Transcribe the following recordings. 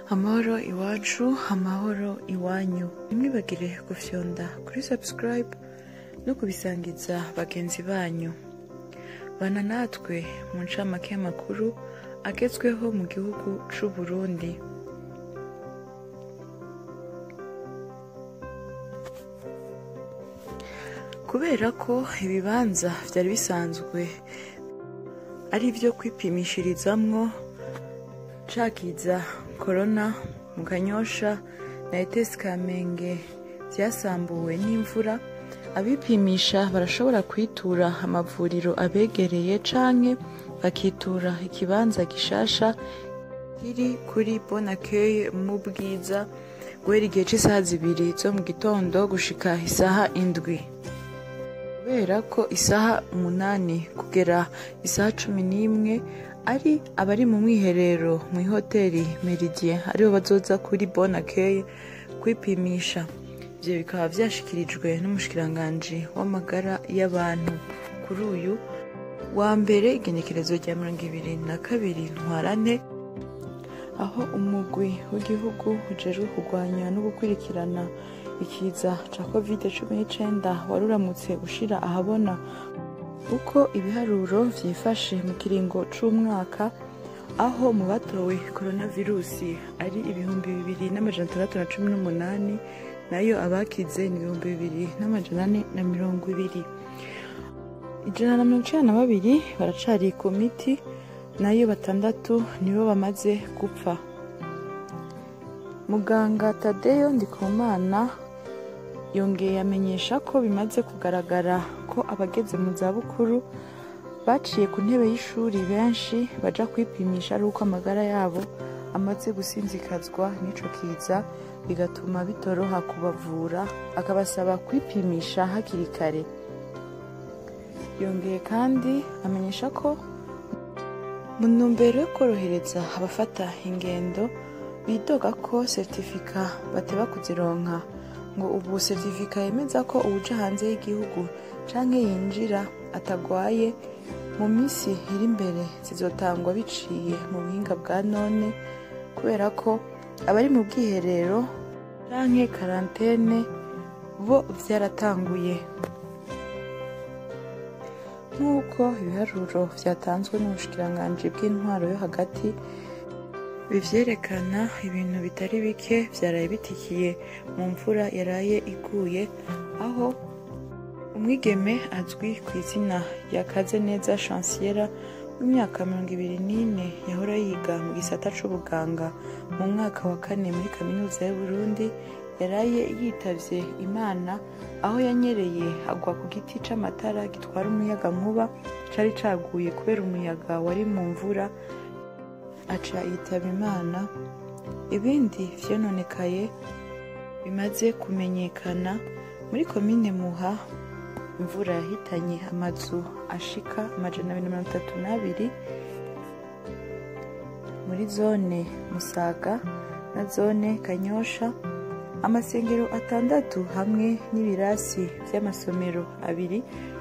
amahoro iwacu amahoro iwanyu ntimwibagire gufyonda kuri subscribe no kubisangiza bagenzi banyu bana natwe mu ncamake y'amakuru agezweho mu gihugu c'u Burundi kubera ko ibibanza vyari bisanzwe ari ivyo kwipimishirizamwo cakiza korona mu kanyosha na etesi kamenge vyasambuwe n'imvura abipimisha barashobora kwitura amavuriro abegereye canke bakitura ikibanza gishasha kiri kuri bon accueil mu bwiza guhera igihe c'isaha zibiri zo mu gitondo gushika isaha indwi kubera ko isaha umunani kugera isaha cumi n'imwe ari abari mu mwiherero mu ihoteli meridien aribo bazoza kuri bon accueil kwipimisha ivyo bikaba vyashikirijwe n'umushikiranganji w'amagara y'abantu kuri uyu wa mbere igenekerezo rya mirongo ibiri na kabiri ntwarante aho umugwi w'igihugu ujejwe kurwanya no gukurikirana ikiza ca covid cumi n'icenda wari uramutse ushira ahabona uko ibiharuro vyifashe mu kiringo c'umwaka aho mu batowe coronavirusi ari ibihumbi bibiri n'amajana atandatu na cumi n'umunani nayo abakize ni ibihumbi bibiri n'amajana ane na mirongo ibiri ijana na mirongo icenda na babiri baracari ku miti nayo batandatu nibo bamaze gupfa muganga tadeyo ndikumana yongeye amenyesha ko bimaze kugaragara ko abageze mu zabukuru baciye ku ntebe y'ishuri benshi baja kwipimisha ari uko amagara yabo amaze gusinzikazwa n'ico kiza bigatuma bitoroha kubavura akabasaba kwipimisha hakiri kare yongeye kandi amenyesha ko mu ntumbero yo korohereza abafata ingendo bidoga ko seritifika bateba kuzironka ngo ubu seritifika yemeza ko uwuja hanze y'igihugu canke yinjira atagwaye mu minsi iri imbere zizotangwa biciye mu buhinga bwa none kubera ko abari mu bwiherero canke karantene bo vyaratanguye nk'uko ibiharuro vyatanzwe n'ubushikiranganji bw'intwaro yo hagati bivyerekana ibintu bitari bike vyaraye bitikiye mu mvura yaraye iguye aho umwigeme azwi ku izina rya Kazeneza Chanciera w'imyaka mirongo ibiri n'ine yahora yiga mu gisata c'ubuganga mu mwaka wa kane muri kaminuza y'Uburundi yaraye yitavye Imana aho yanyereye agwa ku giti c'amatara gitwara umuyaga nkuba cari caguye kubera umuyaga wari mu mvura aca yitaba Imana ibindi vyononekaye bimaze kumenyekana muri komine Muha imvura yahitanye amazu ashika amajana abiri na mirongo itatu n'abiri muri zone Musaga na zone Kanyosha amasengero atandatu hamwe n'ibirasi vy'amasomero abiri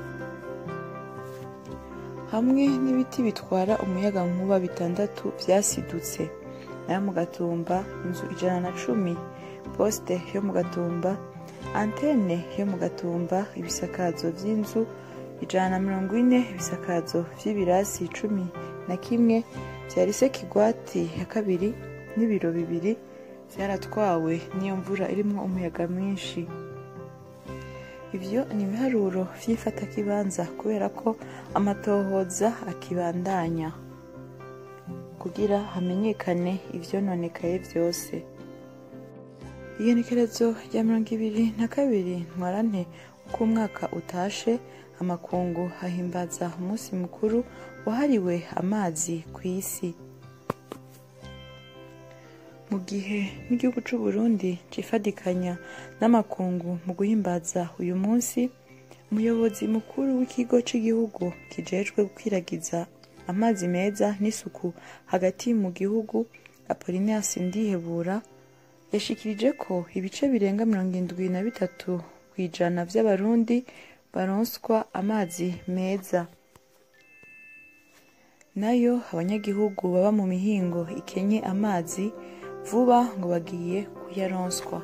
hamwe n'ibiti bitwara umuyaga nkuba bitandatu vyasidutse nayo mu gatumba inzu ijana na cumi poste yo mu gatumba antene yo mu gatumba ibisakazo vy'inzu ijana na mirongo ine ibisakazo vy'ibirasi cumi na kimwe vya rise kigwati ya kabiri n'ibiro bibiri vyaratwawe n'iyo mvura irimwo umuyaga mwinshi ivyo ni ibiharuro vy'ifatakibanza kubera ko amatohoza akibandanya kugira hamenyekane ivyononekaye vyose igenekerezo rya mirongo ibiri na kabiri ntwarante uko umwaka utashe amakungu hahimbaza umunsi mukuru wahariwe amazi ku isi mu gihe n'igihugu c'u Burundi cifadikanya n'amakungu mu guhimbaza uyu munsi umuyobozi mukuru w'ikigo c'igihugu kijejwe gukwiragiza amazi meza n'isuku hagati mu gihugu Apollinaire Sindihebura yashikirije ko ibice birenga mirongo indwi na bitatu kw'ijana vy'abarundi baronswa amazi meza nayo abanyagihugu baba mu mihingo ikenye amazi vuba ngo bagiye kuyaronswa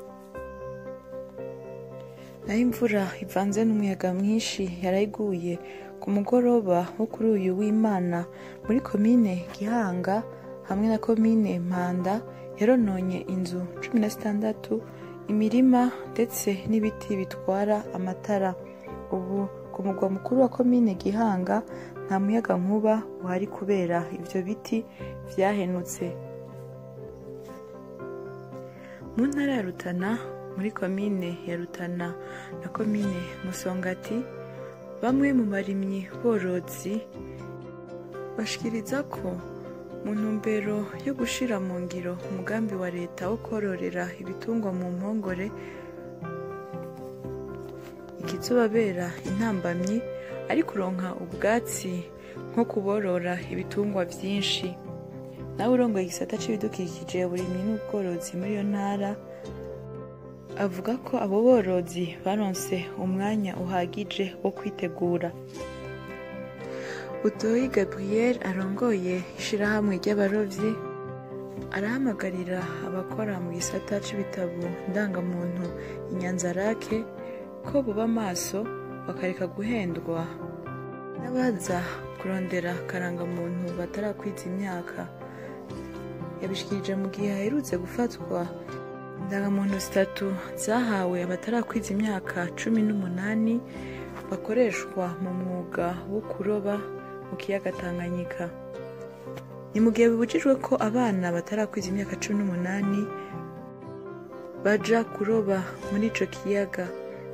naho imvura ivanze n'umuyaga mwinshi yarayiguye ku mugoroba wo kuri uyu w'imana muri komine gihanga hamwe na komine mpanda yarononye inzu cumi na zitandatu imirima ndetse n'ibiti bitwara amatara ubu ku mugwa mukuru wa komine gihanga nta muyaga nkuba uhari kubera ibyo biti byahenutse mu ntara ya rutana muri komine ya rutana na komine musongati bamwe mu barimyi borozi bashikiriza ko mu ntumbero yo gushira mu ngiro umugambi wa leta wo kororera ibitungwa mu mpongore ikizobabera intambamyi ari kuronka ubwatsi nko kuborora ibitungwa vyinshi nawe urongoye igisata c'ibidukikije uburimyi n'ubworozi muri iyo ntara avuga ko abo borozi baronse umwanya uhagije wo kwitegura butoyi gabriel arongoye ishirahamwe ry'abarovyi arahamagarira abakora mu gisata c'ibitabo ndangamuntu inyanzarake ko buba amaso bakareka guhendwa n'abaza kurondera karangamuntu batarakwiza imyaka yabishikirije mu gihe haherutse gufatwa indangamuntu zitatu zahawe abatarakwiza imyaka cumi n'umunani bakoreshwa mu mwuga wo kuroba mu kiyaga tanganyika ni mu gihe bibujijwe ko abana batarakwiza imyaka cumi n'umunani baja kuroba muri ico kiyaga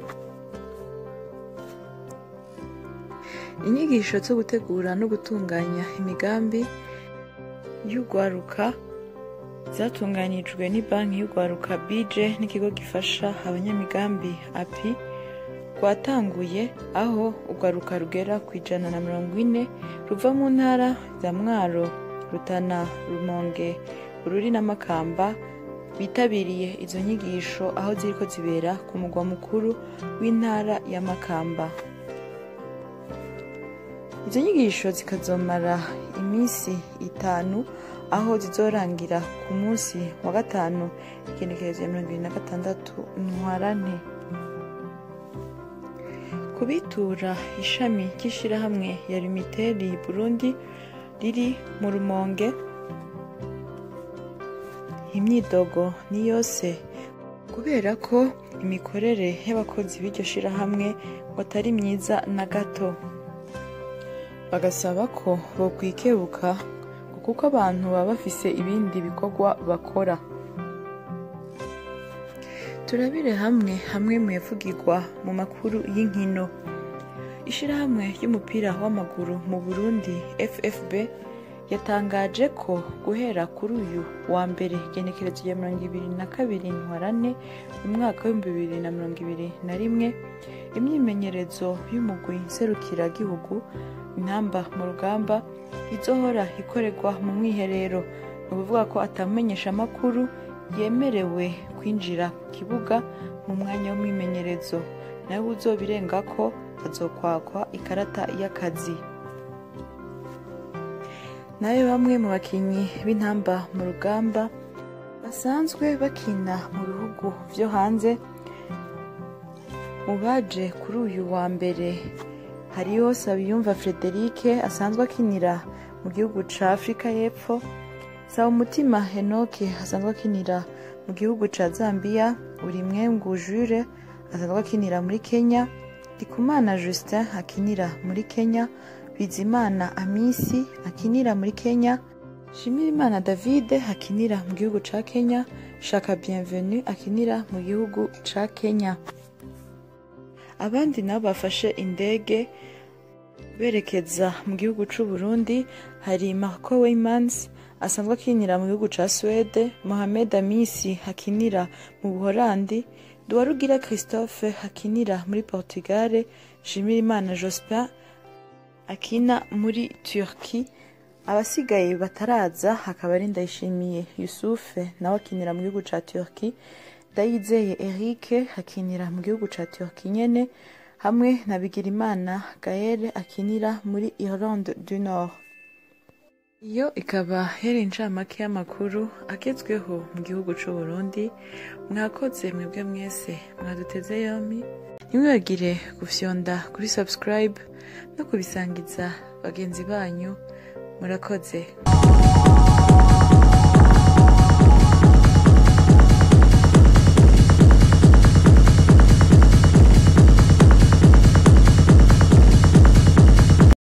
inyigisho zo gutegura no gutunganya imigambi y'urwaruka zatunganijwe ni banki y'urwaruka bije n'ikigo gifasha abanyamigambi api rwatanguye aho urwaruka rugera ku ijana na mirongo ine ruva mu ntara za mwaro rutana rumonge bururi n'amakamba bitabiriye izo nyigisho aho ziriko zibera ku mugwa mukuru w'intara ya makamba izo nyigisho zikazomara iminsi itanu aho zizorangira ku munsi wa gatanu igenekerezo ya mirongo ibiri na gatandatu ntwarante kubitura ishami ry'ishirahamwe ya limiteri burundi riri mu rumonge imyidogo ni yose kubera ko imikorere y'abakozi b'iryo shirahamwe ngo atari myiza na gato bagasaba ko bokwikebuka kuko abantu baba bafise ibindi bikorwa bakora turabire hamwe hamwe mu yavugirwa mu makuru y'inkino ishirahamwe ry'umupira w'amaguru mu burundi ffb yatangaje ko guhera kuri uyu wa mbere igenekerezo rya mirongo ibiri na kabiri ntwarane mu mwaka w'ibihumbi bibiri na mirongo ibiri na rimwe imyimenyerezo y'umugwi nserukiragihugu intamba mu rugamba izohora ikorerwa mu mwiherero ni ukuvuga ko atamenyesha amakuru yemerewe kwinjira ku kibuga mu mwanya w'umwimenyerezo nawe uzobirenga ko azokwakwa ikarata y'akazi nayo bamwe mu bakinnyi b'intamba mu rugamba basanzwe bakina mu bihugu byo hanze mu baje kuri uyu wa mbere hariho sabiyumva frederic asanzwe akinira mu gihugu ca afurika y'epfo saba umutima henoke asanzwe akinira mu gihugu ca zambia urimwengu jure asanzwe akinira muri kenya ndikumana justin akinira muri kenya bizimana amisi akinira muri kenya shimirimana david akinira mu gihugu ca kenya shaka bienvenu akinira mu gihugu ca kenya abandi nabo bafashe indege berekeza mu gihugu c'u Burundi hari Marco Weymans asanzwe akinira mu gihugu ca Swede Mohamed Amisi akinira mu Buholandi Duwarugira Christophe akinira muri Portugal Shimirimana Jospin akina muri Turki abasigaye bataraza hakaba ari Ndayishimiye Yusufe nawe akinira mu gihugu ca Turki Ndayizeye Eric akinira mu gihugu ca Turki nyene hamwe na Bigirimana Gaël akinira muri Irlande du Nord iyo ikaba yari incamake y'amakuru agezweho mu gihugu c'u Burundi mwakoze mwebwe mwese mwaduteze yompi ntimwibagire gufyonda kuri subscribe no kubisangiza bagenzi banyu murakoze